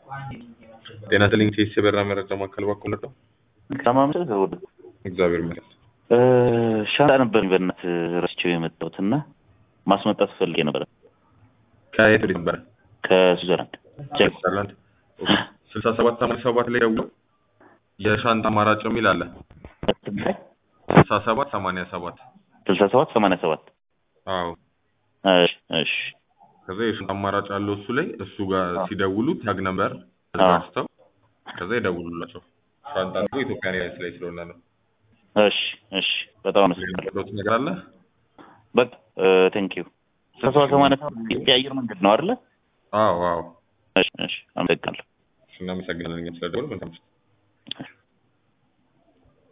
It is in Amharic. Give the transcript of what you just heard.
ጤና ይስጥልኝ ቴስ የበራ መረጃ ማዕከል በኩል ነው። ከማምሰል ከወደ እግዚአብሔር ይመስገን። ሻንጣ ነበር በእናት ረስቼው የመጣሁት እና ማስመጣት ፈልጌ ነበረ ከየት ወዴት ነበረ? ከስዊዘርላንድ ቼክ ስዊዘርላንድ። ስልሳ ሰባት ሰማንያ ሰባት ላይ ደውለው የሻንጣ አማራጭ የሚል አለ። ስልሳ ሰባት ሰማንያ ሰባት ስልሳ ሰባት ሰማንያ ሰባት አዎ። እሺ እሺ ከዛ የሻንጣ አማራጭ አለው እሱ ላይ እሱ ጋር ሲደውሉ ታግ ነበር አዘጋጅተው ከዛ ይደውሉላቸው። ሻንጣ ደግሞ ኢትዮጵያ ኤርላይንስ ላይ ስለሆነ ነው። እሺ እሺ በጣም አመሰግናለሁ። የሚቀጥለው ነገር አለ? በቃ ቴንክ ዩ ስልሳ ሰባት ሰማንያ ሰባት የኢትዮጵያ አየር መንገድ ነው አይደለ? አዎ አዎ። እሺ እሺ አመሰግናለሁ። እናመሰግናለን። ስለደወሉ መልካም ምሽት።